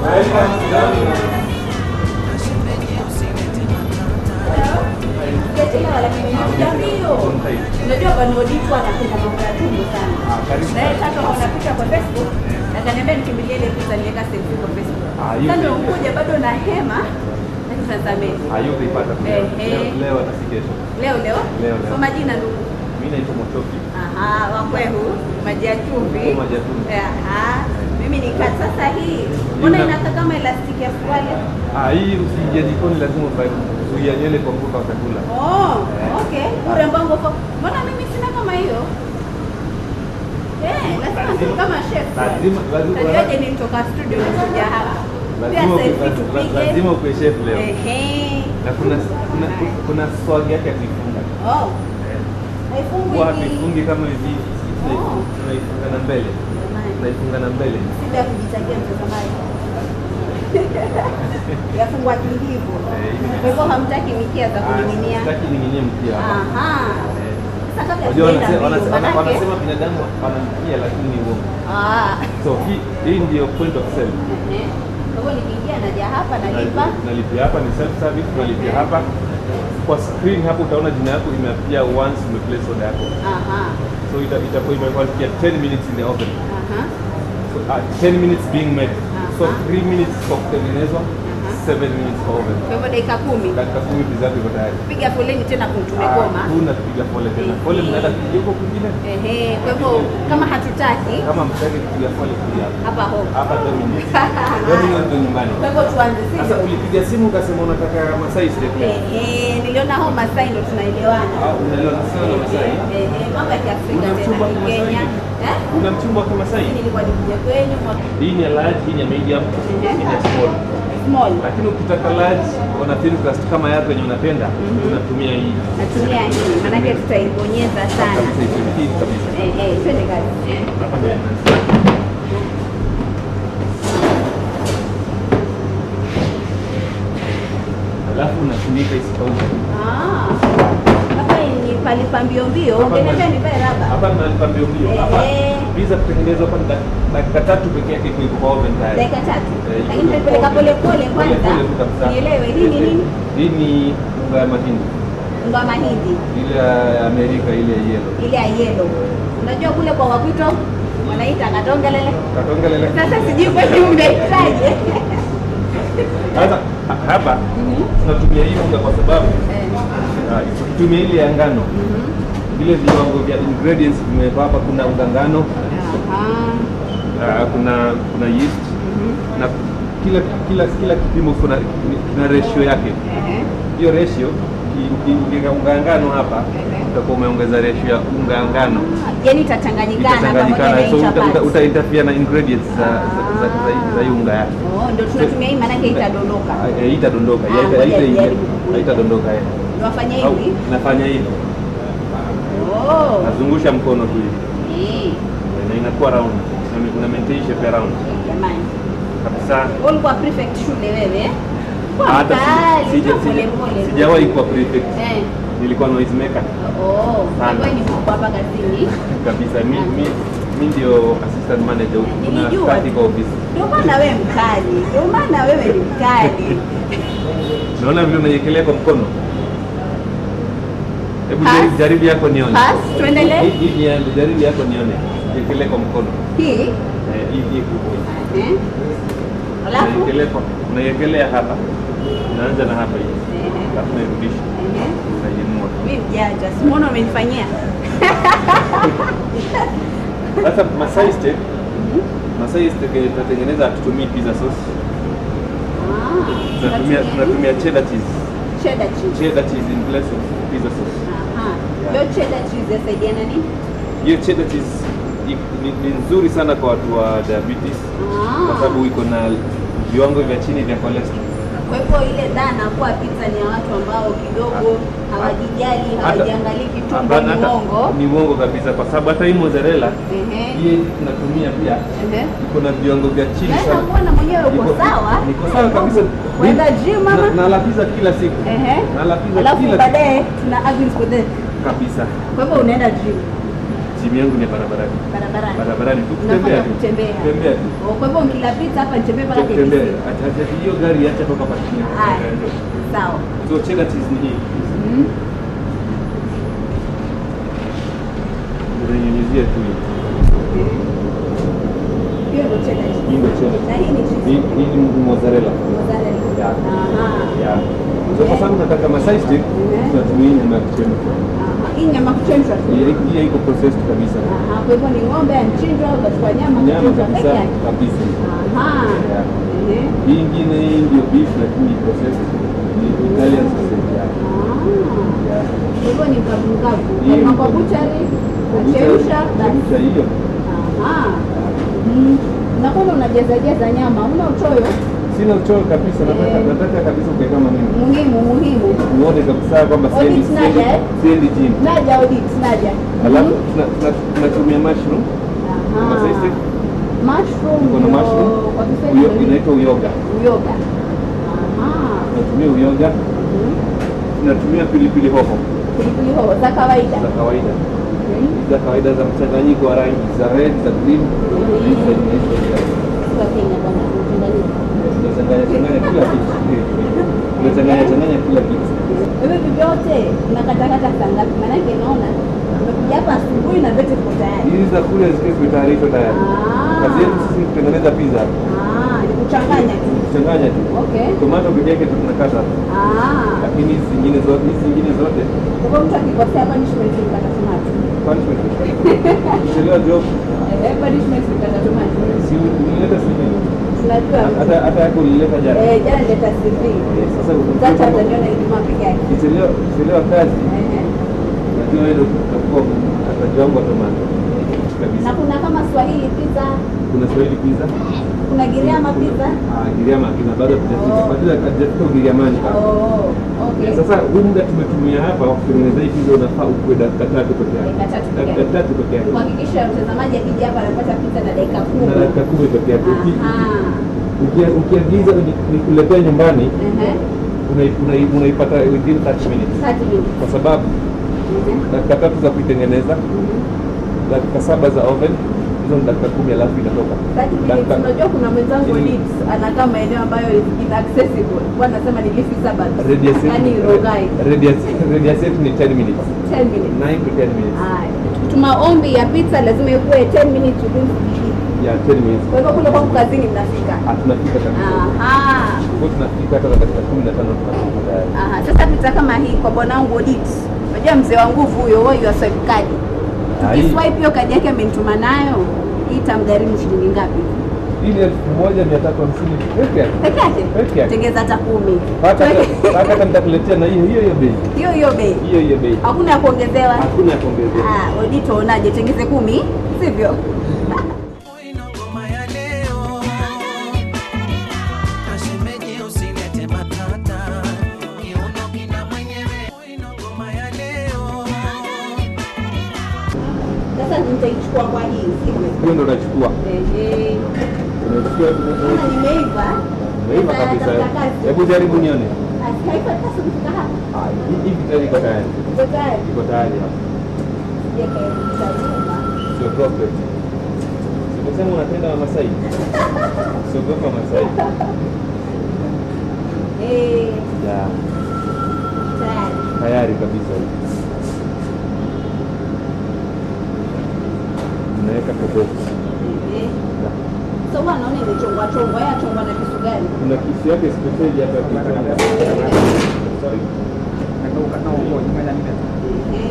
Sijachelewa lakini nilikuja mbio. Unajua bwana Odipo anapenda mambo ya tumbo sana. karibu. Na yeye sasa unapita kwa Facebook, akaniambia nikimbilie ile picha niweka selfie kwa Facebook. Ah, yupi? Sasa ndio kuja bado na hema. Lakini sasa mimi Hayutaipata pia. Eh, eh. Leo- leo hata si kesho. leo leo Leo, leo. kwa majina ndugu. Mimi naitwa Motoki. Aha, wakwehu maji ya chumvi. Maji ya chumvi. Aha. Mimi nikaa sasa hii. Mbona Ina- inakaa kama elastiki ya suruali? Ah, hii usiingie jikoni lazima uvae kuzuia nywele kwa mvuka wa chakula. Oh, Eh. okay. Urembo wangu uko. Mbona mimi sina kama hiyo? Eh, lazima Lazima- tu kama chef. lazima- lazima- Tajuaje nilitoka studio nikuja hapa. Pia Lazima upe- selfie laz- tupige. lazima ukwe chef leo. Ehe. Na kuna kuna kuna swag yake ya kuifunga. Oh, haifungwi Huwa hivi. hatuifungi kama hivi. Oh. Tunaifunga na mbele. Jamani. Tunaifunga na mbele. Shida ya kujitakia mtazamaji. Yafungwa kihivo. Eh, hivi. Kwa hivyo hamtaki mikia za Ah, kuning'inia. Sitaki ning'inie mkia hapa. Aha. Eh. Sasa kabla Unajua sijaenda wanase- mbio, wanase- wana- manake- wanasema binadamu wanamkia lakini ni uongo. Ah. So hii hii ndio point of sale. Ehe. Kwa hivyo nikiingia naja hapa nalipa. Nalipia hapa ni self service, tunalipia hapa. Kwa screen hapo utaona jina yako imeapia once umeplace order yako. Aha. So ita itakuwa imekwambia 10 minutes in the oven. Aha. So, uh, 10 minutes being made. So Aha. 3 minutes kwa kutengenezwa, Aha. 7 minutes kwa oven. Kwa hivyo dakika kumi. Dakika 10 pizza yako iko tayari. Piga foleni tena Ah, tumegoma. Tuna kupiga pole tena. Pole mnaenda kupiga huko kwingine. Ehe. Kwa hivyo kama hatutaki Kama mtaki kupiga pole kupiga hapa. hapa home. Hapa Dominic. Dominic ndo nyumbani. Kwa hivyo tuanze Sasa sisi. ulipiga simu ukasema unataka Masai steak. Ehe, niliona hao Masai ndo tunaelewana. Ah, unaelewa sasa na Masai. Ehe, mambo ya Kiafrika Una tena mchumba wa Kenya. Kimasai? Eh? Una mchumba wa Kimasai? Mimi nilikuwa nikuja kwenu mwaka Hii ni ya large, hii ni ya medium, hii ni ya small. small. Lakini ukitaka large, una thin crust kama yako yenye unapenda, unatumia hii. Natumia hii manake tutaibonyeza sana. Kabisa hivi, hii kabisa. Eh, eh, twende kazi. Hapa ndio inaanza. Alafu unafunika isikauke. Ah. Hapa ni palipa mbio mbio. Hapa Ungeniambia ni- nivae raba. Hapa tunalipa mbio mbio. Hapa Eh. pizza kutengenezwa hapa ni dak- dakika tatu pekee yake iko kwa oven tayari. Dakika tatu. Eh, iko Lakini kwa tulipeleka oven. pole pole Pole kwanza. pole tu kabisa. Nielewe hii ni nini? Hii ni unga ya mahindi. Unga wa mahindi. Ile ya Amerika ile ya yellow. Ile ya yellow. Unajua kule kwa Wakwito wanaita katongelele. Katongelele. Sasa sijui kwetu mnaitaje. Sasa ha- hapa tunatumia hii unga kwa sababu Eh. ah, tukitumia ile ya ngano Mhm. vile viwango vya ingredients vimewekwa hapa. Kuna unga ngano, Aha. ah, kuna kuna yeast Mhm. na kila kila kila kipimo kuna kuna ratio yake. Ehe. Hiyo ratio uki- uki- ukiweka unga ya ngano hapa utakuwa umeongeza ratio ya unga ya ngano Yaani itachanganyikana pamoja na itachanganyikana, so hii uta, uta, chapati. uta interfere na ingredients za za, za, za, za hii unga yake. Oh, ndio tunatumia hii maanake itadondoka. Ah, eh, Itadondoka, Ah, haita- ngoja haita- nijaribu kukuita. haitadondoka eh. Tunafanya Au hivi. nafanya hivi, Oh. nazungusha mkono tu hivi Eh, na inakuwa round, na una maintain shape ya round Jamani. kabisa. Wewe ulikuwa prefect shule wewe? eh? Kwa Hata si- mkali, sija- kwa pole sija- pole. sijawahi kuwa prefect, Eh. nilikuwa noise maker Oh, Sana. wewe ni mkubwa hapa kazini. kabisa. Mi, mi, mi ndio assistant manager huku, kuna Nilijua. stati kwa ofisi. Ndio maana wewe mkali. Ndio maana wewe ni mkali. Naona vile unaiekelea kwa mkono. Hebu Pass. jaribu, jaribu yako nione. Pass, tuendelee. Hii- hii ni yangu, jaribu yako nione. Iekelee kwa mkono. Hii. Eh, hii hii kubwa. Eh. Alafu. Unaiekelea kwa unaiekelea hapa. Unaanza na hapa hivi. Eh. Alafu unairudisha. Eh. Unaiinua. Mimi mjanja. Simuona umenifanyia. Sasa Masai steak, Masai steak yenye tunatengeneza hatutumii pizza sauce. Ah. Tunatumia tunatumia cheddar cheese. cheddar cheese. Cheddar cheese in place of pizza sauce. Aha. Hiyo cheddar cheese yasaidia na nini? Hiyo cheddar cheese i- ni, ni nzuri sana kwa watu wa diabetes kwa Ah. sababu iko na viwango vya chini vya cholesterol. Kwa hivyo ile dhana kuwa pizza ni ya watu ambao kidogo hawajijali, Hata- hawajiangalii kitumbo, hapana, ni hata- uongo. Ni uongo kabisa kwa sababu hata hii mozzarella Ehe. hii tunatumia pia Ehe. iko na viwango vya chini Naweza sana. kuona mwenyewe uko Niko- sawa. Niko sawa kabisa. Kwenda gym mama. Na- Nala pizza kila siku. Ehe. Nala pizza Alafu kila siku baadaye tuna agri for that. kabisa. Kwa hivyo unaenda gym. Gym yangu ni barabarani. Barabarani. Barabarani tu Unafanya kutembea tu. kutembea. Kutembea tu. Oh, Kwa hivyo mkila pizza hapa nitembee mpaka Kutembea. KBC. Acha acha hiyo gari acha toka hapa chini. Haya. Sawa. So cheddar cheese ni hii. Mm. Unanyunyizia tu hii. Hiyo ndio cheddar cheese. Hii ndio cheddar. Na hii ni cheese. Hii hii ni mozzarella. Mozzarella. Yeah. Aha. Yeah. So kwa sababu nataka masai stick, Mhm. tunatumia hii nyama ya kuchemsha. Aha. Hii nyama kuchemshwa tu. Hii hii iko processed kabisa. Aha. Kwa hivyo ni ng'ombe anachinjwa, ukachukua nyama Nyama kuchemshwa kabisa peke yake. kabisa. Aha. Yeah. Ehe. Hii ingine hii ndio beef lakini ni processed. Ni Italian sausage. Yeah. Ah. Yeah. Kwa hivyo ni mkavu mkavu. Hii Kama ni- kwa buchari, unachemsha basi. Chemsha hiyo. Aha. Mm. Na kwamba unajaza jaza nyama, una uchoyo Sina uchoyo kabisa, nataka Eh. nataka kabisa ukae kama mimi. muhimu muhimu. Uone kabisa kwamba Audit siendi naja, siendi eh? siendi gym. Naja audit, naja. Alafu Mhm. tuna- tuna- tunatumia mushroom. Aha. Kama sisi Mushroom tuko na ndio mushroom. kwa Uyo- Kiswahili Inaitwa uyoga. uyoga. Aha. Tunatumia uyoga. Mhm. Tunatumia pilipili hoho Pilipili hoho za kawaida. za kawaida. Mhm. za kawaida za mchanganyiko wa rangi za red za green Mhm. za nyeusi, za- Kwa Kenya bwana, mchanganyiko. tunachanganya changanya kila kitu tunachanganya changanya kila kitu Hivi vyote unakatakata saa ngapi? Maanake naona umekuja hapa asubuhi na vyote viko tayari. hizi za kule zikiwa zimetayarishwa tayari Ah. kazi yetu sisi ni kutengeneza pizza Ah, ni kuchanganya tu. kuchanganya tu Okay. tomato peke yake tu tunakata Ah. lakini hizi zingine zote hizi zingine zote Kwa hivyo mtu akikosea punishment ni kata tomato. punishment kuchelewa job Eh, punishment ni kata tomato. si ulileta CV Tunajua hata hata yako ulileta jana eh, jana nileta CV. Eh, sasa Sasa utaniona Ijumaa peke yake. ukichelewa ukichelewa kazi Ehe. najua wewe ndio utakuwa atajiwangu tomato Na kabisa kuna kama Swahili pizza, kuna Swahili pizza kuna Giriama pizza. Ah, Giriama kina bado hatujafika. Oh. Bado hatujafika Ugiriamani bado. Oh, okay. Sasa huu muda tumetumia hapa wa kutengeneza hii pizza unafaa ukue dakika tatu peke yake. Dakika tatu peke Dakika yake. tatu peke yake. kuhakikisha mtazamaji akija hapa anapata pizza na dakika Na kumi. dakika kumi peke yake. Uki- Aha. uki- Ukiagiza ni- nikuletee nyumbani Ehe. unai- unai- unaipata within 30 minutes. 30 minutes. Kwa sababu Ehe. dakika tatu za kuitengeneza, Mhm. dakika saba za oven, hizo ni dakika kumi alafu inatoka. 30 minutes. Dakika- Unajua kuna mwenzangu Ili- Leeds anakaa maeneo ambayo is inaccessible. Kwa anasema ni leafy suburbs. Radius yetu- Yaani Rongai. radius- radius yetu ni 10 minutes. 10 minutes. 9 to 10 minutes. Haya. Tuma ombi ya pizza lazima ikuwe 10 minutes within CBD. Yeah, 10 minutes. Kwa hivyo kule kwangu kazini mnafika. Ah, tunafika kabisa. Aha. Kwa tunafika hata dakika kumi na tano tunafika tayari. Aha. Sasa pizza kama hii kwa bwanangu Odit. Unajua mzee wa nguvu huyo, huyo wa swipe card. Ah, hii- Tukiswipe hiyo kadi yake amenituma nayo, hii itamgharimu shilingi ngapi? Hii ni elfu moja mia tatu hamsini peke yake. Peke yake? Peke yake. Tengeza hata kumi. Hata hata hata nitakuletea na hiyo hiyo hiyo bei. Hiyo hiyo bei. Hiyo hiyo bei. Hakuna ya kuongezewa. Hakuna ya kuongezea. Ah, Odito onaje? Tengeze kumi, sivyo? Ino ngoma ya leo Kashemeje usilete matata Kiuno kina mwenyewe Ino ngoma ya leo Sasa nitaichukua kwa hii, sivyo? Hiyo ndo unachukua. Ehe. Unachukua Kama nimeiva, Umeiva sasa kabisa. natafuta kazi. Hebu jaribu nione. Ah, Haifa sasa kufika hapa. Ah, hii- Hivi tayari iko tayari. Iko tayari. Iko tayari hapa. Sije kairudisha nyuma. Sio problem. Sikusema unapenda Wamasai. Siogopa Wamasai. Eh, Ya, tayari. tayari kabisa hii. Unaweka kwa box. Ehe. Ya. So huwa naona imechongwa chongwa, ya chongwa na kisu gani? Kuna kisu yake spesheli hapa ya kuchonga. Ehe. Sorry.